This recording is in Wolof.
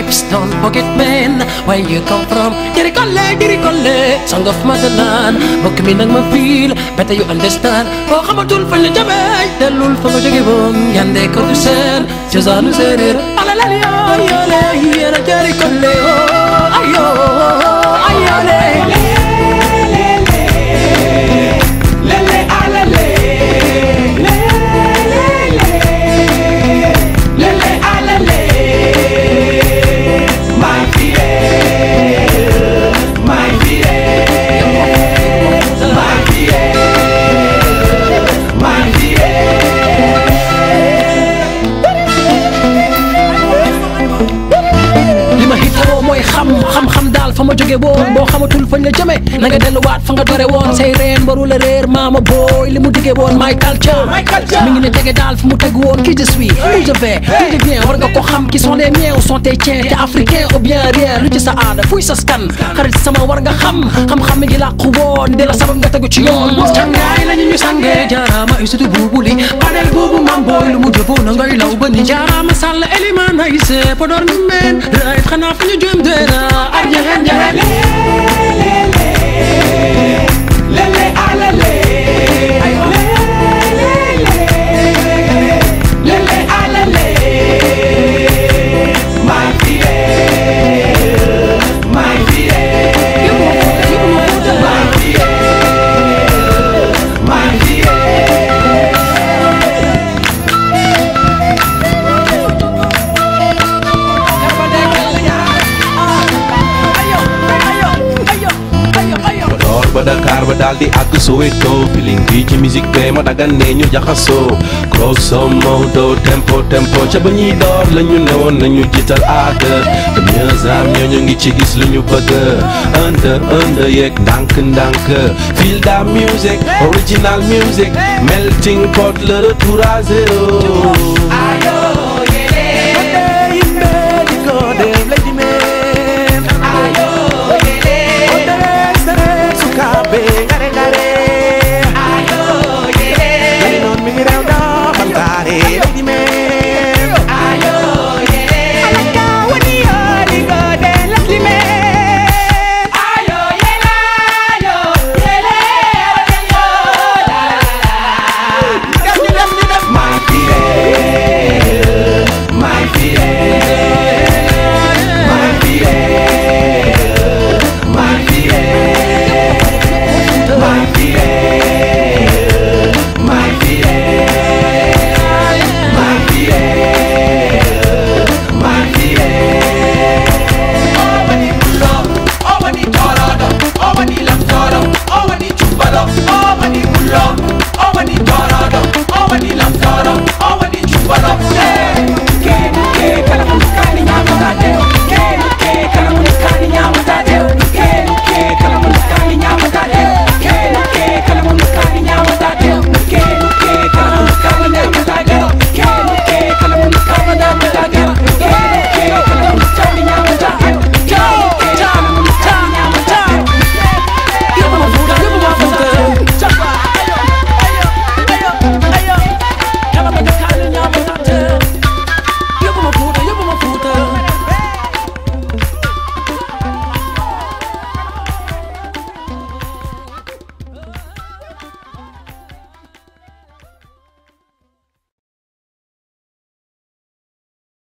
hips don't forget man where you come from diri kolle diri kolle song of motherland mbokk mi nag ma feel better you understand boo xamatul fañ la jamee dellul fa nga jóge woon yande ko du seen cosaanu séeréer alalal yoo yoole yéena diri kolle oh ayo ayole Lele alale Lele alale My fide My fide My fide My fide li ma hitoo mooy xam xam-xam daal fa ma jóge woon boo xamatul fañ la jëme na nga delluwaat fa nga dore woon say reen baru la réer maama booy li mu digge woon my culture mi ngi ne tege daal fi mu tegu woon qui je suis où je vais qui je viens war nga ko xam qui sont les miens ou sont tes tiens te africain ou bien rien lu ci sa aada fuy sa skan xarit sama war nga xam xam-xam mi ngi làqu woon di la sabab nga tegu ci yoon cangaay lañu ñu sangee jaaraama ay sutu buubu li panel boobu mam booy lu mu jëfoo na ngay law ba ni jaaraama sàll eliman ay see podor ñu meen right xanaa fu ñu jëm deena ak njaxeen njaxeen Lele alale Lele alale My fide My fide My fide My fide Podor ba Dakar ba daal di àgg Soweto feeling bi ci musique bee ma dagan ne ñu jaxasoo grosso modo tempo tempo ca ba ñuy door la ñu newoon nañu jiital aada te mieux am ñoo ñu ngi ci gis lu ñu bëgg under under yeeg ndànk ndànk feel da music original music melting pot le retour à zéro